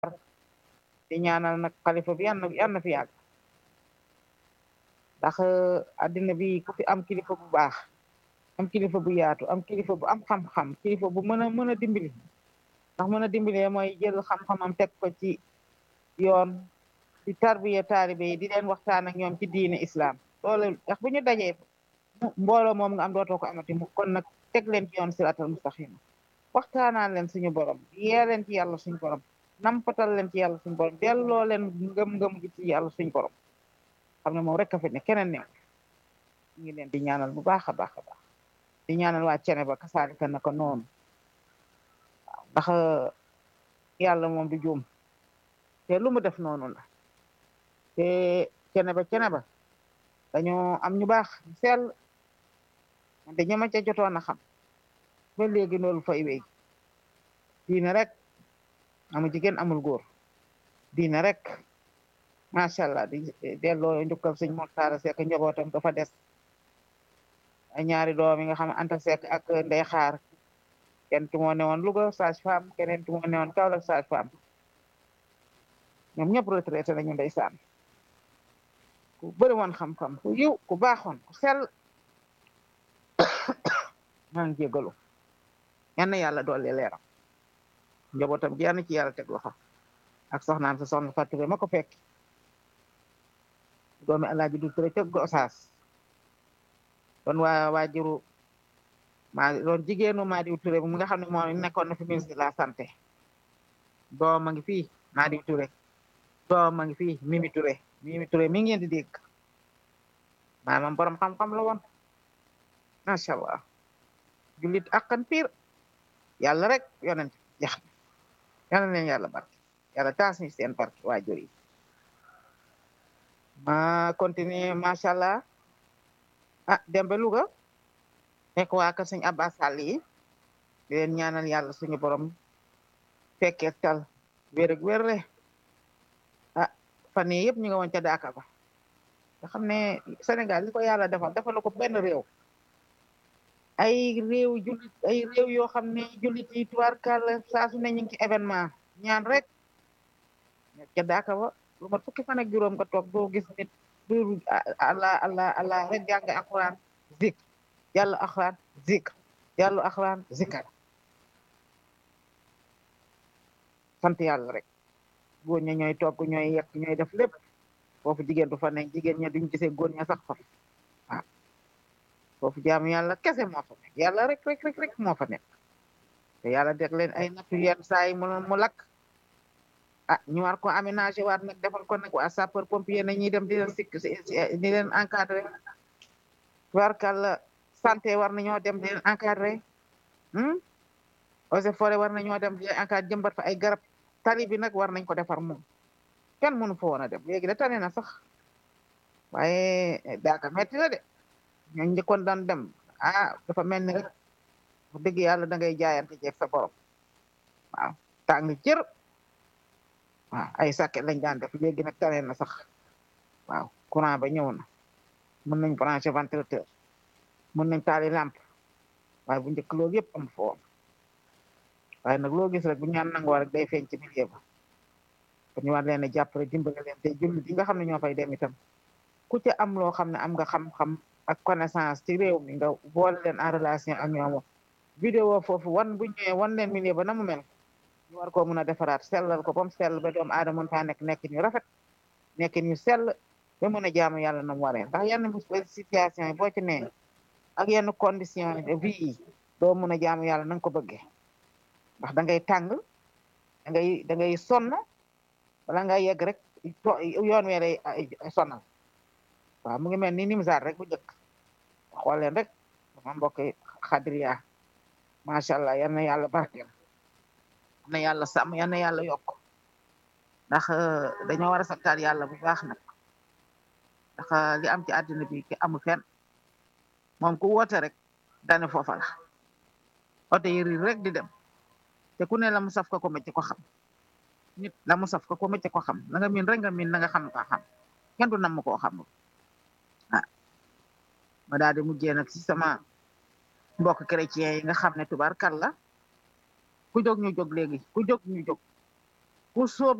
di ñaanal nag xalifa bi yàlla yàlla na fi yàgg ndax addina bi ku fi am kilifa bu baax am kilifa bu yaatu am kilifa bu am xam-xam kilifa bu mën a mën a dimbali ndax mën a dimbalee mooy jël xam-xamam teg ko ci yoon di tarbiya taalibe yi di leen waxtaan ak ñoom ci diine islam loolu ndax bu ñu dajee mbooloo moom nga am dootoo ko amati mu kon nag teg leen ci yoon siratal mustaqima waxtaanaan leen suñu borom yee leen ci yàlla suñu borom nampatal leen ci yàlla suñu borom delloo leen ngëm-ngëm gi ci yàlla suñu borom xam ne moom rek a fi ne keneen new ñu ngi leen di ñaanal bu baax a baax a baax di ñaanal waa cene ba kasaalika naka noonu waaw ndax yàlla moom du juum te lu mu def noonu la te cene ba cene ba dañoo am ñu baax sell te ñama ca jotoon a xam ba léegi loolu fay wéy diine rek amul jigéen amul góor diine rek macha allah di delloo njukkal sëñ Moxtaar Sekk njabootam dafa des ay ñaari doom yi nga xam Anta Sekk ak Ndey Xaar kenn ki moo newoon Louga sage femme keneen ki moo newoon Kaolack sage femme ñoom ñëpp retraité nañu ndeysaan ku bëri woon xam-xam ku yiw ku baaxoon ku sell maa ngi jégalu yann yàlla dolli leeram njabootam gi yann ci yàlla teg loxo ak soxnaam sa soxna Fatou Touré ma ko fekk doomi Alaaji du Touré teg Gosaas doon waa waajuru maa doon jigéenu Madiou Touré mu nga xam ne moo nekkoon na fi ministre de la santé doom a ngi fii Madiou Touré doom a ngi fii Mimi Touré Mimi Touré mi ngeen di dégg maanaam borom xam-xam la woon macha allah jullit akkan piir yàlla rek yonent jax yàlla leen yàlla barke yàlla taas ñu seen barke waajur yi ma continuer macha allah ah dembe Louga nekk waa kër sëñ Abbas Sall yi di leen ñaanal yàlla suñu borom fekkee tal wér ak wér ah fan yii yëpp ñu nga woon ca Daaka ba nga xam ne Sénégal li ko yàlla defal defal ko benn réew ay réew jullit ay réew yoo xam ne jullit yi tubaarkàlla saa su ne ñu ngi ci événement ñaan rek nekk ca Daaka ba lu mat fukki fan ak juróom nga toog doo gis nit du allah allah allah rek jàng alxuraan zik yàlla alxuraan zik yàlla alxuraan zikar sant yàlla rek góor ña ñooy togg ñooy yekk ñooy def lépp foofu jigéen du fa nekk jigéen ña duñ gisee góor ña sax fa waaw foofu jaamu yàlla kese moo fa nekk yàlla rek rek rek rek moo fa nekk te yàlla deg leen ay nattu yenn saa yi mu mu lakk ah ñu war ko aménagé waat nag defal ko nag waa sapeur pompier na ñuy dem di leen sikk di leen encadré warkal santé war nañoo dem di leen encadré eaux et forêt war nañoo dem di leen encadré jëmbat fa ay garab tali bi nag war nañ ko defar moom kenn mënu fa woon a dem léegi da tane na sax waaye daaka metti na de ñoo njëkkoon daan dem ah dafa mel ni rek wax dëgg yàlla da ngay jaayante jeeg sa borom waaw tàng jër waaw ay sàkket lañ daan def léegi nag tane na sax waaw courant ba ñëw na mën nañ branché ventilateur mën nañ taali lampe waaye bu njëkk loolu yëpp am foo waaye nag loo gis rek bu ñaan nangoo rek day feeñ ci milieu ba kon ñu war leen a jàppale dimbale leen te jullit yi nga xam ne ñoo fay dem itam ku ci am loo xam ne am nga xam-xam ak connaissance ci réew mi nga boole leen en relation ak ñoom vidéo foofu wan bu ñëwee wan leen milieu ba na mu mel ñu war koo mun a defaraat sellal ko ba mu sell ba doomu aadama mën faa nekk nekk ñu rafet nekk ñu sell ba mën a jaamu yàlla na mu waree ndax yenn situation yi boo ci nee ak yenn condition de vie yi doo mën a jaamu yàlla na nga ko bëggee ndax da ngay tàng da ngay da ngay sonn wala nga yegg rek yoon wee lay sonal waaw mu ngi mel ni nimsaar rek bu njëkk xool leen rek dama mbokk xadriya macha allah yal na yàlla barkeel na yàlla sàmm yal na yàlla yokk ndax dañoo war a santaat yàlla bu baax nag ndax li am ci àddina bi ki amul fenn moom ku woote rek dane foofa la oto yi riir rek di dem te ku ne la mu saf ko ko métti ko xam nit la mu saf ko ko métti ko xam la nga miin rek nga miin la nga xam ko xam kenn du nam koo xam ah ma daal di mujjee nag si sama mbokk chrétien yi nga xam ne tubaarkal la ku jóg ñu jóg léegi ku jóg ñu jóg ku sóob